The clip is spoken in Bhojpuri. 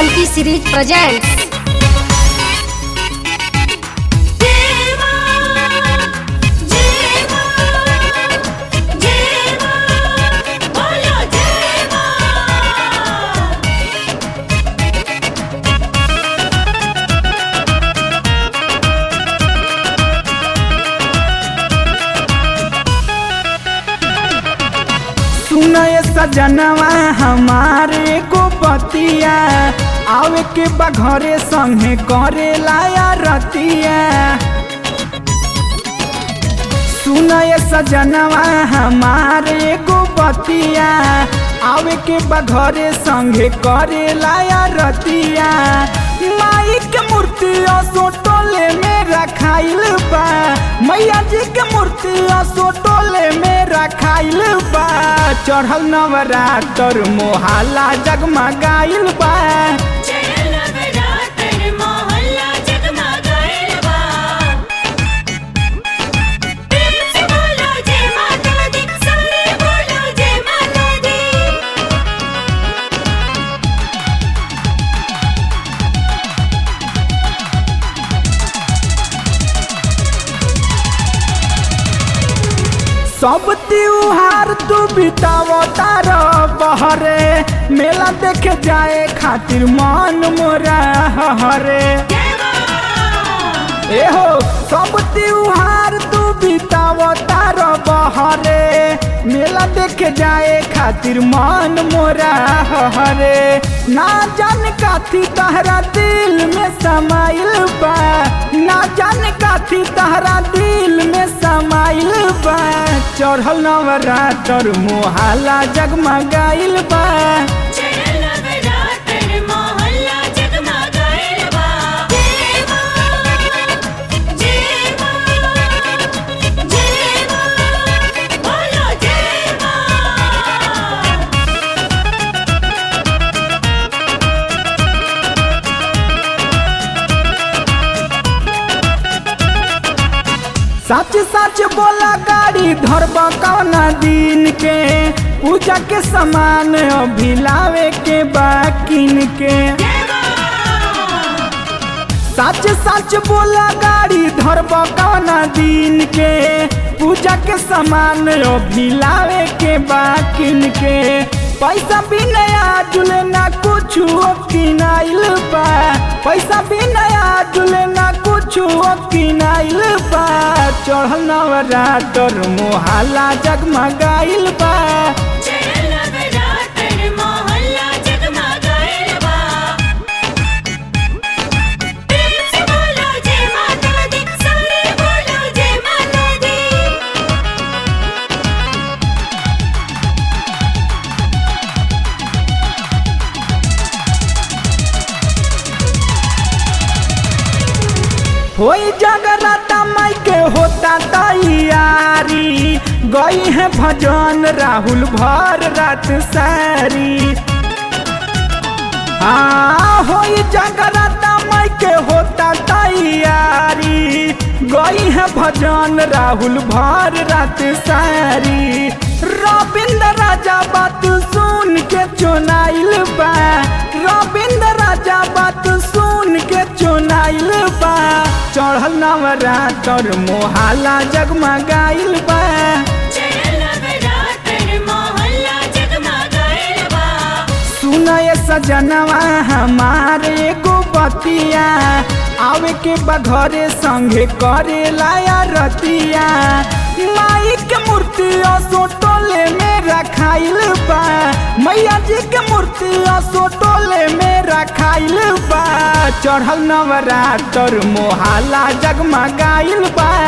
Shanti series presents देवा देवा देवा बोलो देवा सुनय सजनवा हमारे को पतिया आवे के बा घरे संगे करे लाया रतिया सुनय सजनवा हमारे को पतिया आवे के बा घरे संगे करे लाया रतिया माई के मूर्ति सोटोले में रखाइल बा मैया जी के मूर्ति सोटोले में रखाइल बा चढ़ल नवरात्र मोहाला जगमगाइल बा चल नवरात्र मोहल्ला जगमगाइल बा प्रेम से बोलो जय माता दी सारे बोलो जय माता दी सब त्योहार तू बिताव तार बहरे मेला देखे जाए खातिर मन मोरा हरे एहो सब त्योहार तू बिताव तार बहरे मेला देखे जाए खातिर मन मोरा हरे ना जान काथी तहरा दिल में समाइल बा ना जान काथी तहरा दिल में समाइल बा चढ़ल नवरात्र मोहाला जगमगाइल बा चल नवरात्र मोहल्ला जगमगाइल बा देवा देवा देवा बोलो देवा सच सच बोला गाड़ी धरब कौना दिन के पूजा के सामान अभी लावे के बाकिन के सच सच बोला गाड़ी धरब कौना दिन के पूजा के सामान अभी लावे के बाकिन के पैसा भी नया जुले ना कुछ किनाइल बा पैसा भी नया जुले ना कुछ किनाइल बा चढ़ल नवरात्र मोहाला जगमगाइल बा चल नवरात्र मोहल्ला जगमगाइल बा प्रेम से बोलो जय माता दी सारे बोलो जय माता दी होई जगराता माई के होता तैयारी गई है भजन राहुल भर रात सारी हाँ होई जगराता माई के होता तैयारी गई है भजन राहुल भर रात सारी रविंद्र राजा बात सुन के चुनाइल बा रविंद्र राजा बात सुन के चुनाइल बा चढ़ल नवरात्र मोहाला जगमगाइल बा चल नवरात्र मोहल्ला जगमगाइल बा सुनय सजनवा हमारे को बतिया आवे के बघरे संगे करे लाया रतिया माई के मूर्ति सोटोले में रखाइल बा मैया जी के मूर्ति सोटोले में रखाइल बा चढ़ल नवरात्र मोहाला जगमगाइल बा